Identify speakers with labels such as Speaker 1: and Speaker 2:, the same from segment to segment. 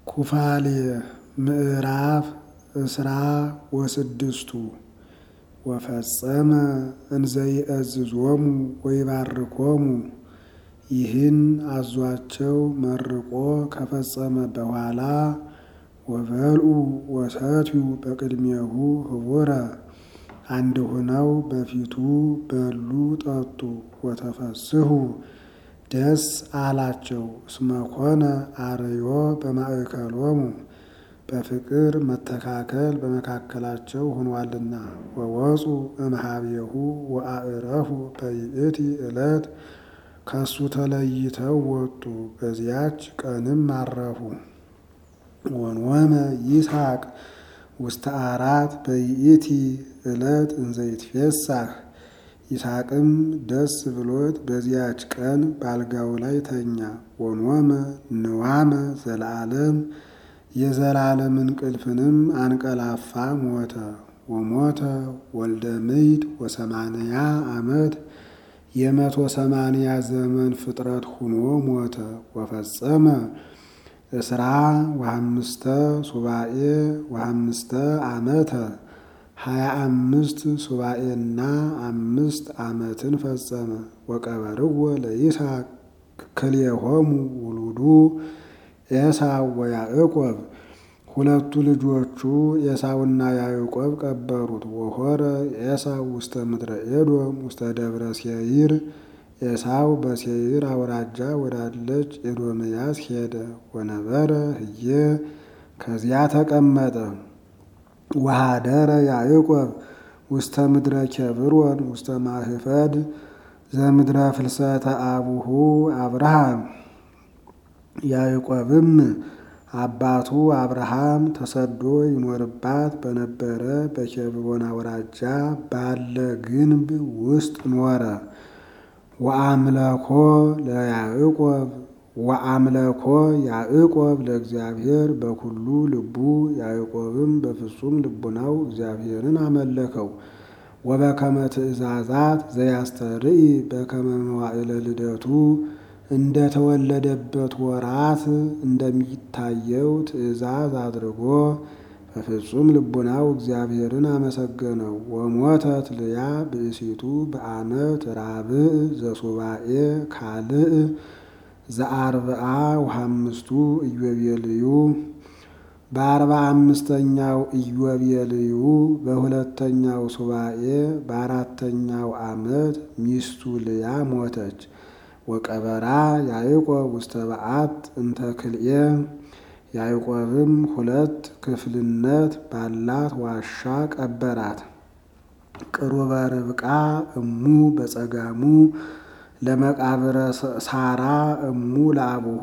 Speaker 1: ኩፋሌ ምዕራፍ እስራ ወስድስቱ ወፈጸመ እንዘይእዝዞሙ ወይባርኮሙ ይህን አዟቸው መርቆ ከፈጸመ በኋላ ወበልዑ ወሰትዩ በቅድሜሁ ህቡረ አንድ ሆነው በፊቱ በሉ ጠጡ። ወተፈስሑ ደስ አላቸው እስመ ኮነ አርዮ በማእከሎሙ በፍቅር መተካከል በመካከላቸው ሆኗልና። ወወፁ እምኀቤሁ ወአዕረፉ በይእቲ ዕለት ከሱ ተለይተው ወጡ፣ በዚያች ቀንም አረፉ። ወንወመ ይስሐቅ ውስተ አራት በይእቲ ዕለት እንዘይትፌሳህ ይስሐቅም ደስ ብሎት በዚያች ቀን በአልጋው ላይ ተኛ። ወንወመ ንዋመ ዘለዓለም የዘላለም እንቅልፍንም አንቀላፋ ሞተ። ወሞተ ወልደ ምይት ወሰማንያ ዓመት የመቶ ሰማንያ ዘመን ፍጥረት ሁኖ ሞተ። ወፈጸመ እስራ ወሐምስተ ሱባኤ ወሐምስተ ዓመተ ሀያ አምስት ሱባኤና አምስት ዓመትን ፈጸመ። ወቀበርዎ ለይስሐቅ ክልኤሆሙ ውሉዱ ኤሳው ወያዕቆብ ሁለቱ ልጆቹ ኤሳውና ያዕቆብ ቀበሩት። ወሖረ ኤሳው ውስተ ምድረ ኤዶም ውስተ ደብረ ሴይር ኤሳው በሴይር አውራጃ ወዳለች ኤዶምያስ ሄደ። ወነበረ ህዬ ከዚያ ተቀመጠ። ወኀደረ ያዕቆብ ውስተ ምድረ ኬብሮን ውስተ ማህፈድ ዘምድረ ፍልሰተ አቡሁ አብርሃም ያዕቆብም አባቱ አብርሃም ተሰዶ ይኖርባት በነበረ በኬብሮን አውራጃ ባለ ግንብ ውስጥ ኖረ። ወአምለኮ ለያዕቆብ ወአምለኮ ያዕቆብ ለእግዚአብሔር በኩሉ ልቡ ያዕቆብም በፍጹም ልቡናው እግዚአብሔርን አመለከው። ወበከመ ትእዛዛት ዘያስተርኢ በከመ መዋዕለ ልደቱ እንደተወለደበት ወራት እንደሚታየው ትእዛዝ አድርጎ በፍጹም ልቡናው እግዚአብሔርን አመሰገነው። ወሞተት ልያ ብእሲቱ በዓመት ራብዕ ዘሱባኤ ካልእ ዘአርብዓ ወሐምስቱ ኢዮቤልዩ በአርባ አምስተኛው ኢዮቤልዩ በሁለተኛው ሱባኤ በአራተኛው ዓመት ሚስቱ ልያ ሞተች። ወቀበራ ያዕቆብ ውስተ በዓት እንተ ክልኤ ያዕቆብም ሁለት ክፍልነት ባላት ዋሻ ቀበራት። ቅሩበ ርብቃ እሙ በጸጋሙ ለመቃብረ ሳራ እሙ ለአቡሁ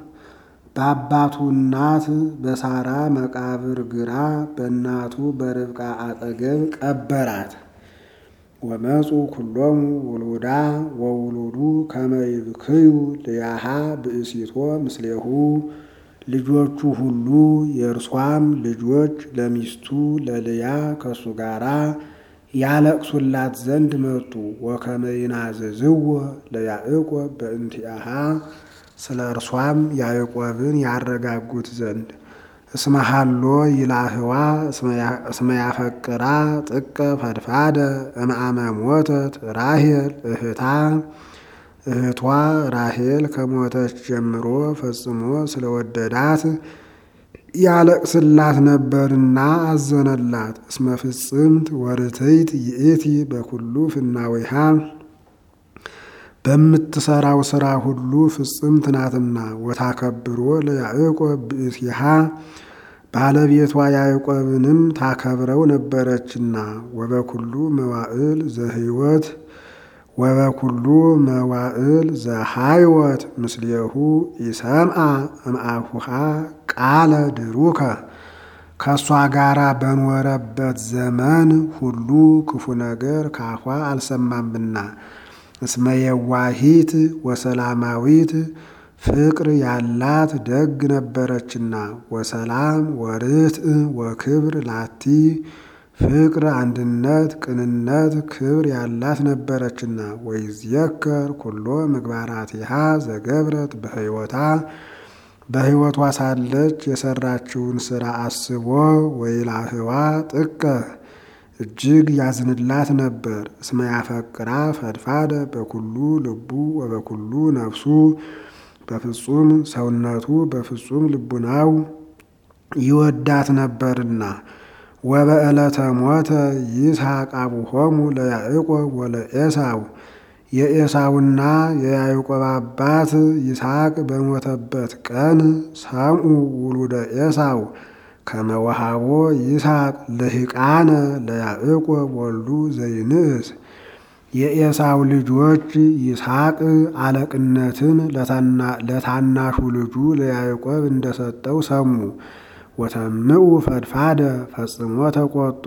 Speaker 1: በአባቱ እናት በሳራ መቃብር ግራ በእናቱ በርብቃ አጠገብ ቀበራት። ወመፁ ኩሎሙ ውሉዳ ወውሉዱ ከመ ይብክዩ ልያሃ ብእሲቶ ምስሌሁ ልጆቹ ሁሉ የእርሷም ልጆች ለሚስቱ ለልያ ከሱ ጋራ ያለቅሱላት ዘንድ መጡ። ወከመ ይናዘዝዎ ለያዕቆብ በእንቲአሃ ስለ እርሷም ያዕቆብን ያረጋጉት ዘንድ እስመ ሀሎ ይላህዋ እስመ ያፈቅራ ጥቀ ፈድፋደ እምአመ ሞተት ራሄል እህታ እህቷ ራሄል ከሞተች ጀምሮ ፈጽሞ ስለወደዳት ያለቅስላት ነበርና አዘነላት። እስመ ፍጽምት ወርትይት ይእቲ በኩሉ ፍናዊሃ በምትሰራው ስራ ሁሉ ፍጽምት ናትና። ወታከብሮ ለያዕቆብ ብእሲሃ ባለቤቷ ያዕቆብንም ታከብረው ነበረችና። ወበኩሉ መዋዕል ዘህይወት ወበኩሉ መዋዕል ዘሃይወት ምስሌሁ ኢሰምአ እምአፉሃ ቃለ ድሩከ ከእሷ ጋራ በኖረበት ዘመን ሁሉ ክፉ ነገር ካፏ አልሰማምና። እስመ የዋሂት ወሰላማዊት ፍቅር ያላት ደግ ነበረችና። ወሰላም ወርትዕ ወክብር ላቲ ፍቅር፣ አንድነት፣ ቅንነት፣ ክብር ያላት ነበረችና። ወይዝየከር ኩሎ ምግባራቲሃ ዘገብረት በሕይወታ በሕይወቷ ሳለች የሰራችውን ሥራ አስቦ ወይላህዋ ጥቀ እጅግ ያዝንላት ነበር። እስመ ያፈቅራ ፈድፋደ በኩሉ ልቡ ወበኩሉ ነፍሱ በፍጹም ሰውነቱ በፍጹም ልቡናው ይወዳት ነበርና። ወበዕለተ ሞተ ይስሐቅ አቡሆሙ ለያዕቆብ ወለኤሳው የኤሳውና የያዕቆብ አባት ይስሐቅ በሞተበት ቀን ሰምኡ ውሉደ ኤሳው ከመወሃቦ ይስሐቅ ልሂቃነ ለያዕቆብ ወልዱ ዘይንእስ የኤሳው ልጆች ይስሐቅ አለቅነትን ለታናሹ ልጁ ለያዕቆብ እንደሰጠው ሰሙ። ወተምኡ ፈድፋደ ፈጽሞ ተቆጡ።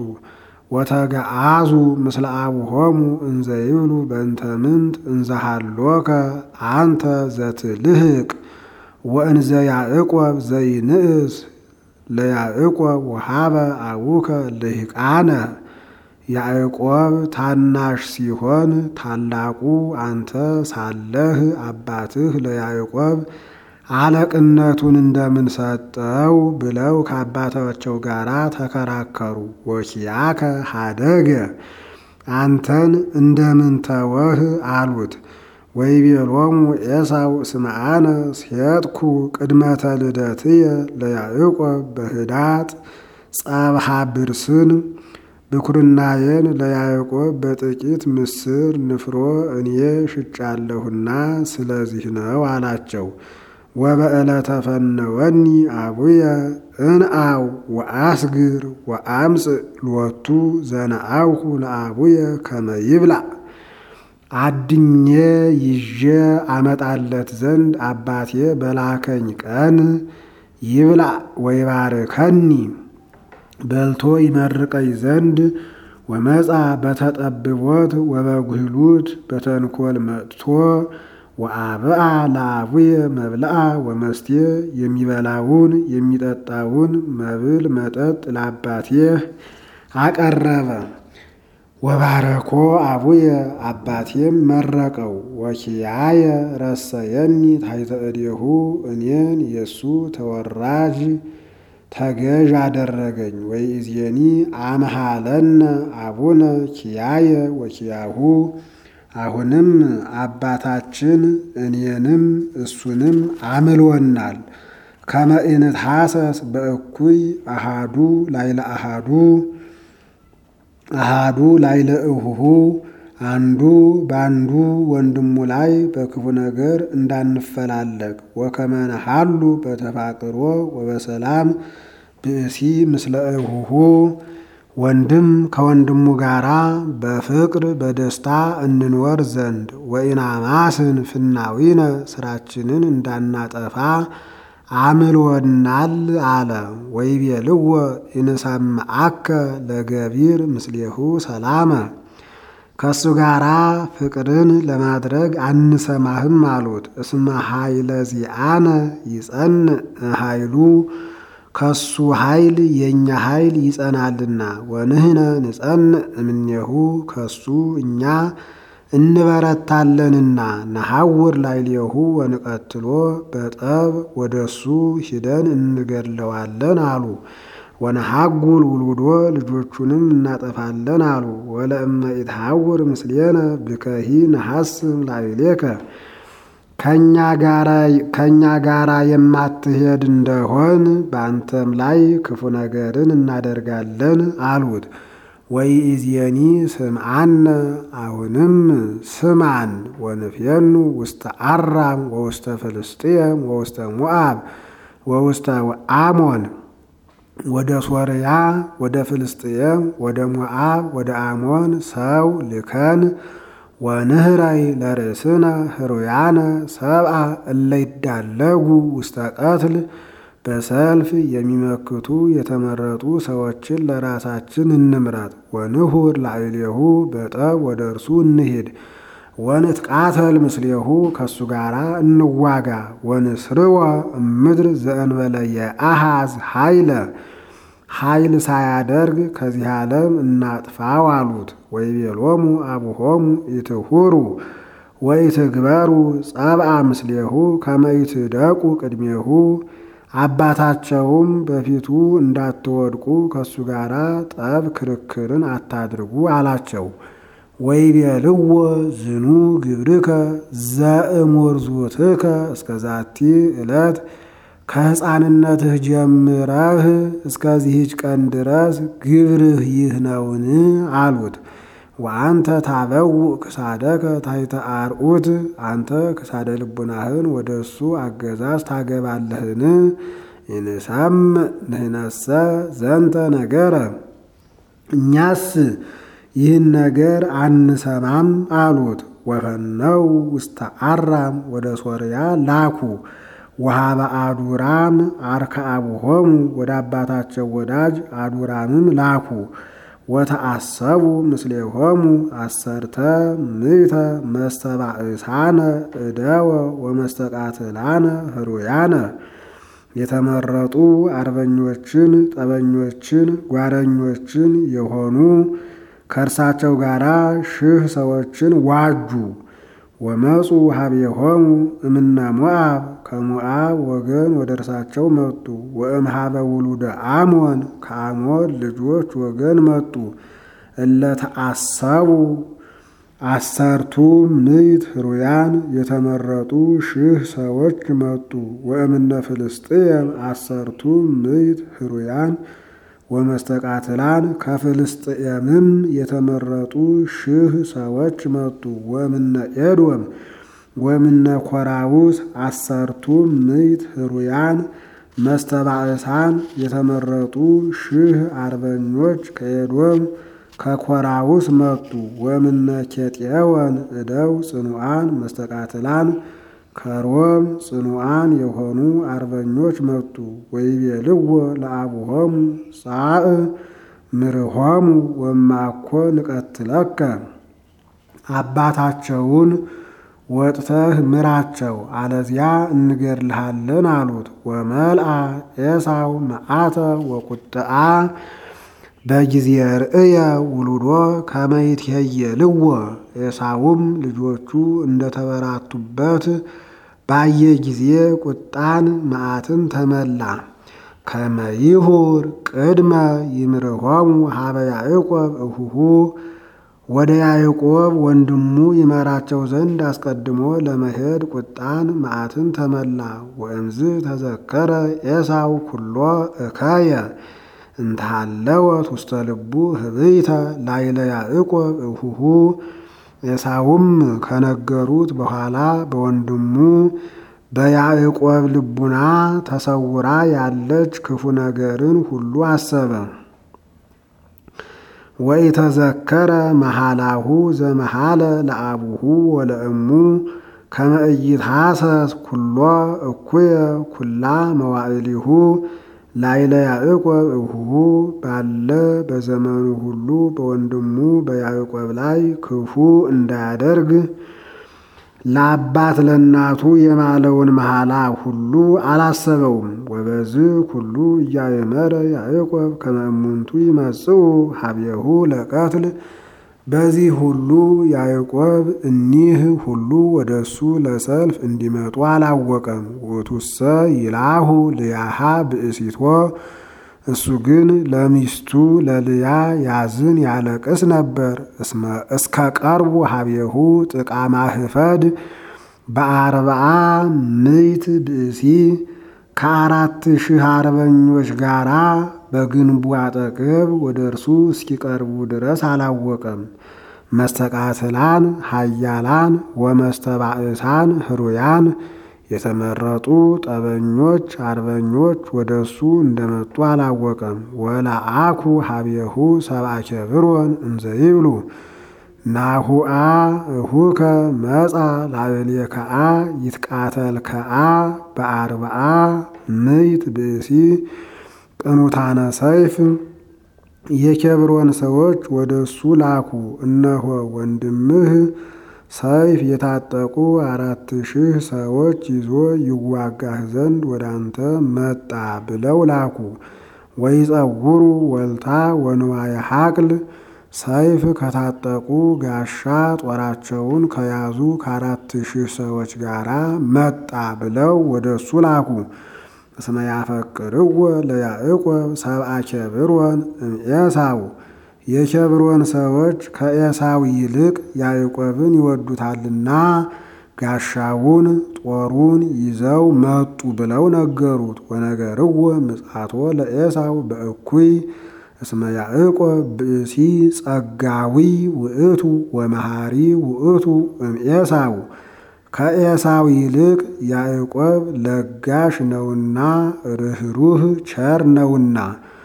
Speaker 1: ወተገአዙ ምስለ አቡሆሙ እንዘ ይብሉ በእንተ ምንት እንዘሃሎከ አንተ ዘትልህቅ ወእንዘ ያዕቆብ ዘይንእስ ለያዕቆብ ወሃበ አቡከ ልሂቃነ ያዕቆብ ታናሽ ሲሆን ታላቁ አንተ ሳለህ አባትህ ለያዕቆብ አለቅነቱን እንደምን ሰጠው ብለው ከአባታቸው ጋር ተከራከሩ። ወኪያከ ሀደገ አንተን እንደምን ተወህ አሉት። ወይቤሎሙ ኤሳው እስመ አነ ሴጥኩ ቅድመተ ልደትየ ለያዕቆብ በህዳጥ ጸብሃ ብርስን ብኩርናዬን ለያዕቆብ በጥቂት ምስር ንፍሮ እኔ ሽጫለሁና ስለዚህ ነው አላቸው። ወበዕለተ ፈነወኒ አቡየ እንአው ወአስግር ወአምጽእ ሎቱ ዘነአውኩ ለአቡየ ከመ ይብላዕ አድኜ ይዤ አመጣለት ዘንድ አባቴ በላከኝ ቀን ይብላዕ ወይባርከኒ በልቶ ይመርቀኝ ዘንድ ወመጻ በተጠብቦት ወበጉህሉት በተንኮል መጥቶ ወአብአ ለአቡየ መብልአ ወመስቴ የሚበላውን የሚጠጣውን መብል መጠጥ ለአባቴ አቀረበ። ወባረኮ አቡየ አባቴም መረቀው። ወኪያየ ረሰየኒ ታሕተ እዴሁ እኔን የእሱ ተወራጅ ተገዥ አደረገኝ። ወይእዜኒ አምሃለነ አቡነ ኪያየ ወኪያሁ አሁንም አባታችን እኔንም እሱንም አምሎናል። ከመ ኢንትሐሰስ በእኩይ አሃዱ ላይለ አሃዱ አሃዱ ላይለ እሁሁ አንዱ በአንዱ ወንድሙ ላይ በክፉ ነገር እንዳንፈላለግ ወከመ ነሐሉ በተፋቅሮ ወበሰላም ብእሲ ምስለ እሁሁ ወንድም ከወንድሙ ጋራ በፍቅር በደስታ እንኖር ዘንድ ወኢናማስን ፍናዊነ ስራችንን እንዳናጠፋ አምሎናል አለ። ወይቤልዎ ኢንሰምዐከ ለገቢር ምስሌሁ ሰላመ ከእሱ ጋራ ፍቅርን ለማድረግ አንሰማህም አሉት። እስመ ኃይለ ዚአነ ይጸንዕ ኃይሉ ከሱ ኃይል የእኛ ኃይል ይጸናልና፣ ወንህነ ንጸንዕ እምኔሁ ከሱ እኛ እንበረታለንና፣ ነሐውር ላዕሌሁ ወንቀትሎ በጠብ ወደሱ ሂደን እንገድለዋለን አሉ። ወነሐጉል ውሉዶ ልጆቹንም እናጠፋለን አሉ። ወለእመ ኢትሐውር ምስሌነ ብከሂ ነሐስም ላዕሌከ ከእኛ ጋራ የማትሄድ እንደሆን በአንተም ላይ ክፉ ነገርን እናደርጋለን አሉት። ወይእዜኒ ስምዓነ አሁንም ስማን ወንፍየኑ ውስተ አራም ወውስተ ፍልስጥኤም ወውስተ ሞዓብ ወውስተ አሞን ወደ ሶርያ ወደ ፍልስጥኤም ወደ ሞዓብ ወደ አሞን ሰው ልከን ወንህራይ ለርእስነ ህሩያነ ሰብአ እለ ይዳለጉ ውስተ ቀትል በሰልፍ የሚመክቱ የተመረጡ ሰዎችን ለራሳችን እንምረጥ። ወንሁር ላዕሌሁ በጠብ ወደ እርሱ እንሂድ። ወንትቃተል ምስሌሁ ከእሱ ጋር እንዋጋ። ወንስርወ እምድር ዘእንበለ የአሃዝ ኃይለ ኃይል ሳያደርግ ከዚህ ዓለም እናጥፋው አሉት። ወይቤሎሙ አቡሆሙ ኢትሁሩ ወኢትግበሩ ጸብአ ምስሌሁ ከመይትደቁ ቅድሜሁ አባታቸውም በፊቱ እንዳትወድቁ ከእሱ ጋር ጠብ ክርክርን አታድርጉ አላቸው። ወይቤልዎ ዝኑ ግብርከ ዘእሙርዙትከ እስከ ዛቲ ዕለት ከሕፃንነትህ ጀምረህ እስከዚህች ቀን ድረስ ግብርህ ይህ ነውን? አሉት። ወአንተ ታበውእ ክሳደከ ታሕተ አርዑት አንተ ክሳደ ልቡናህን ወደ እሱ አገዛዝ ታገባለህን? ኢንሰምዕ ንሕነሰ ዘንተ ነገረ እኛስ ይህን ነገር አንሰማም አሉት። ወፈነው ውስተ አራም ወደ ሶርያ ላኩ። ወሃበ አዱራም አርከአብሆሙ ወደ አባታቸው ወዳጅ አዱራምም ላኩ። ወተአሰቡ ምስሌሆሙ አሰርተ ምእተ መስተባእሳነ እደወ ወመስተቃትላነ ህሩያነ የተመረጡ አርበኞችን፣ ጠበኞችን፣ ጓረኞችን የሆኑ ከእርሳቸው ጋር ሺህ ሰዎችን ዋጁ። ወመፁ ሀቤሆሙ እምነ ሞአብ ከሞአብ ወገን ወደ እርሳቸው መጡ። ወእምሃበ ውሉደ አሞን ከአሞን ልጆች ወገን መጡ። እለተአሰቡ አሰርቱ ምዕት ህሩያን የተመረጡ ሺህ ሰዎች መጡ። ወእምነ ፍልስጥኤም አሰርቱ ምዕት ህሩያን ወመስተቃትላን ከፍልስጥኤምም የተመረጡ ሺህ ሰዎች መጡ። ወምነ ኤዶም ወምነ ኮራውስ አሰርቱ ምዕት ህሩያን መስተባእሳን የተመረጡ ሺህ አርበኞች ከኤዶም ከኮራውስ መጡ። ወምነ ኬጤወን እደው ጽኑዓን መስተቃትላን ከሮም ጽኑዓን የሆኑ አርበኞች መጡ። ወይቤልዎ ለአቡሆሙ ጻእ ምርሆሙ ወማኮ ንቀትለከ አባታቸውን ወጥተህ ምራቸው፣ አለዚያ እንገድልሃለን አሉት። ወመልአ ኤሳው መዓተ ወቁጥአ በጊዜ ርእየ ውሉዶ ከመይትሄየልዎ ኤሳውም ልጆቹ እንደተበራቱበት ባየ ጊዜ ቁጣን መዓትን ተመላ። ከመይሁር ቅድመ ይምርሆሙ ሀበ ያዕቆብ እሁሁ ወደ ያዕቆብ ወንድሙ ይመራቸው ዘንድ አስቀድሞ ለመሄድ ቁጣን መዓትን ተመላ። ወእምዝ ተዘከረ ኤሳው ኩሎ እከየ እንተሃለወት ውስተ ልቡ ህብይተ ላይለ ያዕቆብ እሁሁ ኤሳውም ከነገሩት በኋላ በወንድሙ በያዕቆብ ልቡና ተሰውራ ያለች ክፉ ነገርን ሁሉ አሰበ። ወኢተዘከረ መሃላሁ ዘመሃለ ለአቡሁ ወለእሙ ከመ ኢይትሐሰስ ኩሎ እኩየ ኩላ መዋዕሊሁ ላይለ ያዕቆብ እሁሁ ባለ በዘመኑ ሁሉ በወንድሙ በያዕቆብ ላይ ክፉ እንዳያደርግ ለአባት ለእናቱ የማለውን መሐላ ሁሉ አላሰበውም። ወበዝ ሁሉ እያየመረ ያዕቆብ ከመ እሙንቱ ይመጽኡ ሀቤሁ ለቀትል በዚህ ሁሉ ያዕቆብ እኒህ ሁሉ ወደ እሱ ለሰልፍ እንዲመጡ አላወቀም። ውእቱሰ ይላሁ ልያሃ ብእሲቶ እሱ ግን ለሚስቱ ለልያ ያዝን ያለቅስ ነበር። እስከ ቀርቡ ሀቤሁ ጥቃማ ህፈድ በአርብዓ ምይት ብእሲ ከአራት ሺህ አርበኞች ጋራ በግንቡ አጠገብ ወደ እርሱ እስኪቀርቡ ድረስ አላወቀም። መስተቃትላን ኃያላን ወመስተባእሳን ህሩያን የተመረጡ ጠበኞች አርበኞች ወደ እሱ እንደመጡ አላወቀም። ወለአኩ ሀቤሁ ሰብአ ኬብሮን እንዘይብሉ ናሁአ እሁከ መጻ ላዕሌከአ ይትቃተልከአ በአርብዓ ምይት ብእሲ ቅኑታነ ሰይፍ የኬብሮን ሰዎች ወደ እሱ ላኩ። እነሆ ወንድምህ ሰይፍ የታጠቁ አራት ሺህ ሰዎች ይዞ ይዋጋህ ዘንድ ወደ አንተ መጣ ብለው ላኩ። ወይጸውሩ ወልታ ወንዋየ ሐቅል ሰይፍ ከታጠቁ ጋሻ ጦራቸውን ከያዙ ከአራት ሺህ ሰዎች ጋር መጣ ብለው ወደ እሱ ላኩ። እስመ ያፈቅርዎ ለያዕቆብ ሰብአ ኬብሮን እምኤሳው የኬብሮን ሰዎች ከኤሳው ይልቅ ያዕቆብን ይወዱታልና ጋሻውን ጦሩን ይዘው መጡ ብለው ነገሩት። ወነገርዎ ምጽአቶ ለኤሳው በእኩይ እስመ ያዕቆብ ብእሲ ጸጋዊ ውእቱ ወመሃሪ ውእቱ እምኤሳው ከኤሳው ይልቅ ያዕቆብ ለጋሽ ነውና ርኅሩህ ቸር ነውና።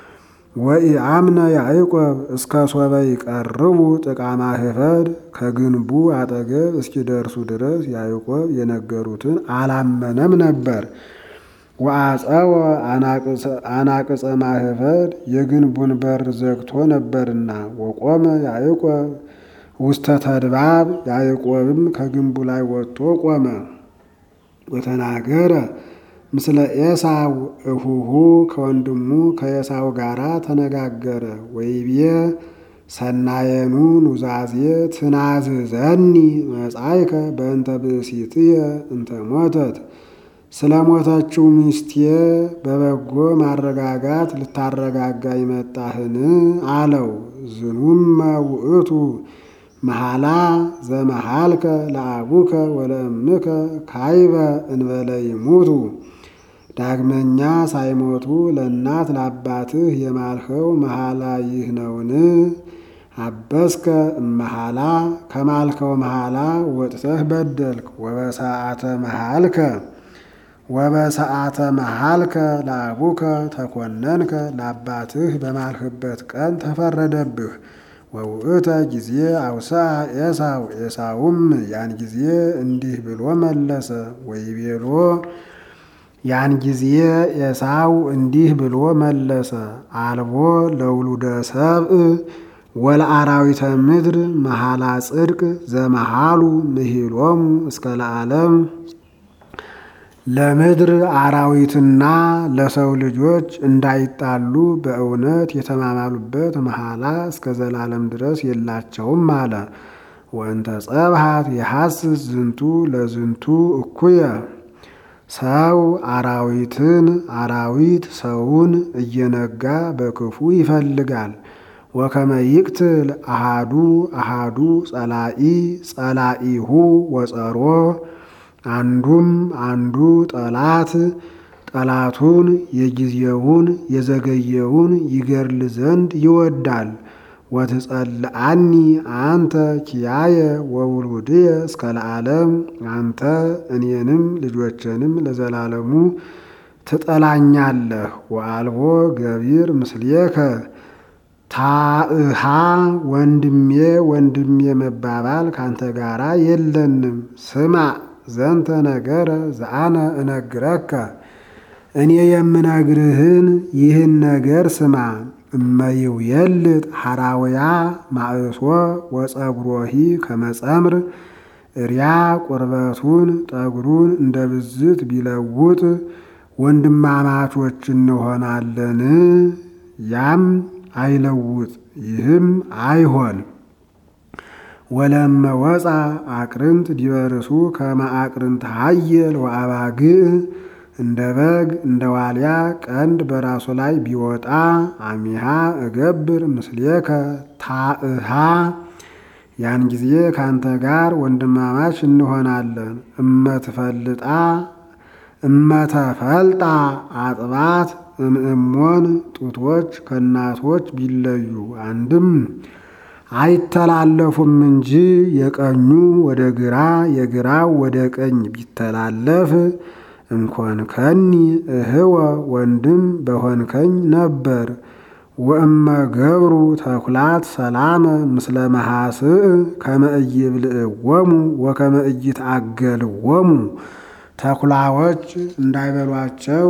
Speaker 1: ወኢአምነ ያዕቆብ እስከ ሶበ ይቀርቡ ጥቃማ ህፈድ ከግንቡ አጠገብ እስኪደርሱ ድረስ ያዕቆብ የነገሩትን አላመነም ነበር። ወአፀወ አናቅጸ ማህፈድ የግንቡን በር ዘግቶ ነበርና። ወቆመ ያዕቆብ ውስተ ተድባብ ያዕቆብም ከግንቡ ላይ ወጥቶ ቆመ። ወተናገረ ምስለ ኤሳው እሁሁ ከወንድሙ ከኤሳው ጋር ተነጋገረ። ወይቤ ሰናየኑ ኑዛዜ ትናዝዘኒ መጻይከ በእንተ ብእሲትየ እንተ ሞተት ስለ ሞተችው ሚስቴ በበጎ ማረጋጋት ልታረጋጋ ይመጣህን? አለው። ዝኑመ ውእቱ መሃላ ዘመሃልከ ለአቡከ ወለእምከ ካይበ እንበለ ይሙቱ ዳግመኛ ሳይሞቱ ለእናት ለአባትህ የማልኸው መሃላ ይህ ነውን? አበስከ እመሃላ ከማልከው መሃላ ወጥተህ በደልክ። ወበሰዓተ መሃልከ ወበሰዓተ መሃልከ ለአቡከ ተኮነንከ ለአባትህ በማልህበት ቀን ተፈረደብህ። ወውእተ ጊዜ አውስአ ኤሳው ኤሳውም ያን ጊዜ እንዲህ ብሎ መለሰ። ወይቤሎ ያን ጊዜ ኤሳው እንዲህ ብሎ መለሰ። አልቦ ለውሉደ ሰብእ ወለአራዊተ ምድር መሃላ ጽድቅ ዘመሃሉ ምሂሎሙ እስከ ለዓለም ለምድር አራዊትና ለሰው ልጆች እንዳይጣሉ በእውነት የተማማሉበት መሐላ እስከ ዘላለም ድረስ የላቸውም አለ። ወእንተ ጸብሃት የሐስስ ዝንቱ ለዝንቱ እኩየ ሰው አራዊትን አራዊት ሰውን እየነጋ በክፉ ይፈልጋል። ወከመ ይቅትል አሃዱ አሃዱ ጸላኢ ጸላኢሁ ወጸሮ አንዱም አንዱ ጠላት ጠላቱን የጊዜውን የዘገየውን ይገድል ዘንድ ይወዳል። ወትጸልአኒ አንተ ኪያየ ወውሉድየ እስከ ለዓለም አንተ እኔንም ልጆችንም ለዘላለሙ ትጠላኛለህ። ወአልቦ ገቢር ምስሌከ ታእሃ ወንድሜ ወንድሜ መባባል ካንተ ጋራ የለንም። ስማ ዘንተ ነገረ ዘአነ እነግረከ እኔ የምነግርህን ይህን ነገር ስማ። እመይው የልጥ ሐራውያ ማእሶ ወጸጉሮሂ ከመጸምር እሪያ ቁርበቱን ጠጉሩን እንደ ብዝት ቢለውጥ ወንድማማቾች እንሆናለን። ያም አይለውጥ ይህም አይሆን። ወለመ ወፃ አቅርንት ዲበርሱ ከመ አቅርንት ሀየል ወአባግዕ እንደ በግ እንደ ዋልያ ቀንድ በራሱ ላይ ቢወጣ አሚሃ እገብር ምስሌከ ታእሃ ያን ጊዜ ካንተ ጋር ወንድማማች እንሆናለን። እመትፈልጣ እመተፈልጣ አጥባት እምእሞን ጡቶች ከእናቶች ቢለዩ አንድም አይተላለፉም እንጂ የቀኙ ወደ ግራ የግራው ወደ ቀኝ ቢተላለፍ እንኮንከኒ እህወ ወንድም በሆንከኝ ነበር። ወእመ ገብሩ ተኩላት ሰላመ ምስለ መሐስእ ከመ ኢይብልዕዎሙ ወከመ ኢይትአገልዎሙ ተኩላዎች እንዳይበሏቸው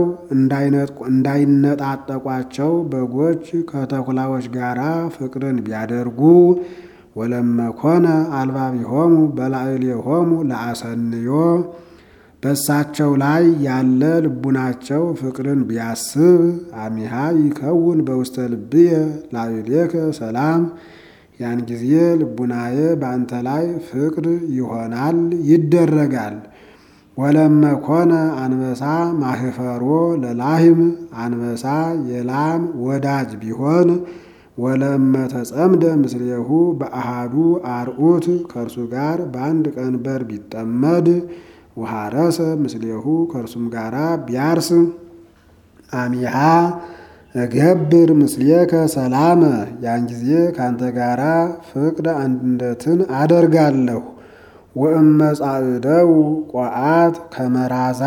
Speaker 1: እንዳይነጣጠቋቸው በጎች ከተኩላዎች ጋር ፍቅርን ቢያደርጉ ወለመኮነ አልባቢሆሙ በላዕሌሆሙ ለአሰንዮ በሳቸው ላይ ያለ ልቡናቸው ፍቅርን ቢያስብ አሚሃ ይከውን በውስተ ልብየ ላዕሌከ ሰላም ያን ጊዜ ልቡናዬ በአንተ ላይ ፍቅር ይሆናል ይደረጋል። ወለመ ኮነ አንበሳ ማህፈሮ ለላህም አንበሳ የላም ወዳጅ ቢሆን ወለመ ተጸምደ ምስሌሁ በአሃዱ አርዑት ከእርሱ ጋር በአንድ ቀንበር ቢጠመድ ወሐረሰ ምስሌሁ ከእርሱም ጋራ ቢያርስ አሚሃ እገብር ምስሌከ ሰላመ ያን ጊዜ ካንተ ጋራ ፍቅር አንድነትን አደርጋለሁ። ወእመጻእደው ቆአት ከመራዛ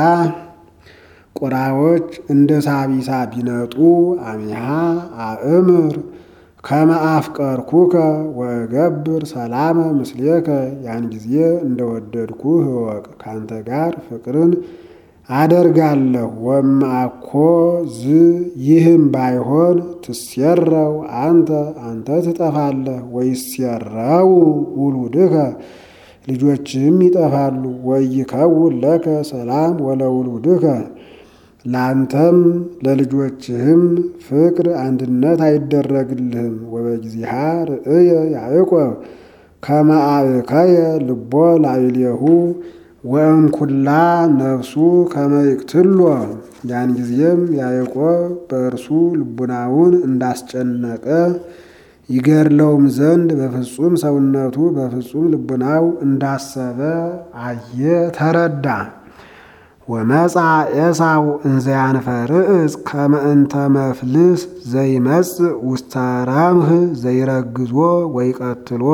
Speaker 1: ቁራዎች እንደ ሳቢሳ ቢነጡ አሚሃ አእምር ከመአፍቀርኩከ ወእገብር ሰላመ ምስሌከ ያን ጊዜ እንደወደድኩህ እወቅ ካንተ ጋር ፍቅርን አደርጋለሁ። ወማኮ ዝ ይህም ባይሆን ትሴረው አንተ አንተ ትጠፋለህ። ወይሴረው ውሉድከ ልጆችህም ይጠፋሉ። ወይከውን ለከ ሰላም ወለውሉድከ ለአንተም ለልጆችህም ፍቅር አንድነት አይደረግልህም። ወበጊዜሃ ርእየ ያዕቆብ ከመአእከየ ልቦ ላዕሌሁ ወእምኩላ ነፍሱ ከመይቅትሎ ያን ጊዜም ያዕቆብ በእርሱ ልቡናውን እንዳስጨነቀ ይገድለውም ዘንድ በፍጹም ሰውነቱ በፍጹም ልቡናው እንዳሰበ አየ ተረዳ። ወመጻ ኤሳው እንዘያንፈርዕፅ ከመ እንተ መፍልስ ዘይመጽእ ውስተ ረምህ ዘይረግዞ ወይቀትሎ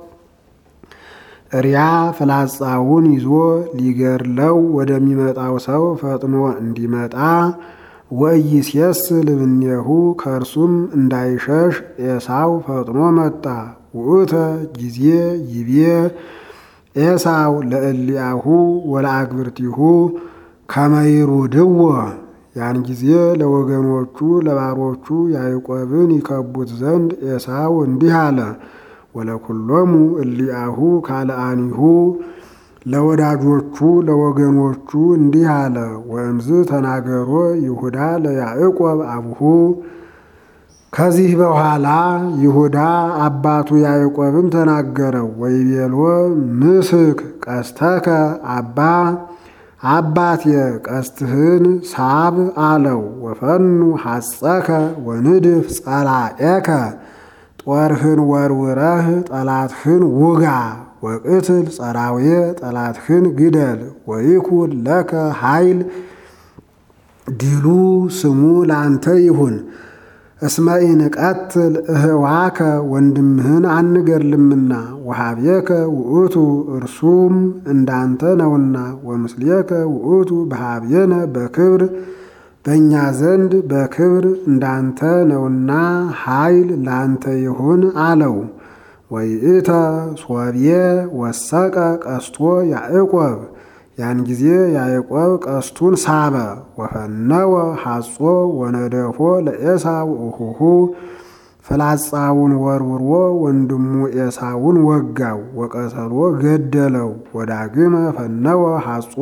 Speaker 1: እሪያ ፍላጻውን ይዞ ሊገድለው ወደሚመጣው ሰው ፈጥኖ እንዲመጣ ወኢይሴስል እምኔሁ ከእርሱም እንዳይሸሽ ኤሳው ፈጥኖ መጣ። ውእተ ጊዜ ይቤ ኤሳው ለእሊአሁ ወለአግብርቲሁ ከመይሩድዎ ያን ጊዜ ለወገኖቹ ለባሮቹ ያዕቆብን ይከቡት ዘንድ ኤሳው እንዲህ አለ። ወለኩሎሙ እሊአሁ ካልአኒሁ ለወዳጆቹ ለወገኖቹ እንዲህ አለ። ወእምዝ ተናገሮ ይሁዳ ለያዕቆብ አብሁ ከዚህ በኋላ ይሁዳ አባቱ ያዕቆብን ተናገረው። ወይቤሎ ምስክ ቀስተከ አባ አባቴ ቀስትህን ሳብ አለው። ወፈኑ ሐጸከ ወንድፍ ጸላኤከ ጦርህን ወርውረህ ጠላትህን ውጋ። ወቅትል ጸራውየ ጠላትህን ግደል። ወይኩን ለከ ኃይል ድሉ ስሙ ለአንተ ይሁን። እስመ ኢንቀትል እህዋከ ወንድምህን አንገድልምና ወሃቤከ ውእቱ እርሱም እንዳንተ ነውና ወምስሌከ ውእቱ በሃቤነ በክብር በእኛ ዘንድ በክብር እንዳንተ ነውና ኃይል ላንተ ይሁን አለው። ወይእተ ሶብየ ወሰቀ ቀስቶ ያዕቆብ ያን ጊዜ ያዕቆብ ቀስቱን ሳበ። ወፈነወ ሐጾ ወነደፎ ለኤሳው እሁሁ ፍላጻውን ወርውሮ ወንድሙ ኤሳውን ወጋው። ወቀተሎ ገደለው። ወዳግመ ፈነወ ሐጾ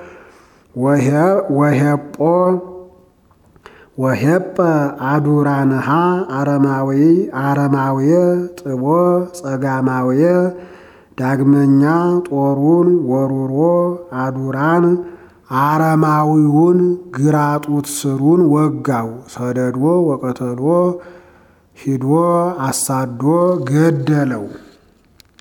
Speaker 1: ወሄጶ ወሄጰ አዱራንሃ አረማዊ አረማውየ ጥቦ ጸጋማውየ ዳግመኛ ጦሩን ወሩሮ አዱራን አረማዊውን ግራጡት ስሩን ወጋው። ሰደዶ ወቀተሎ ሂዶ አሳዶ ገደለው።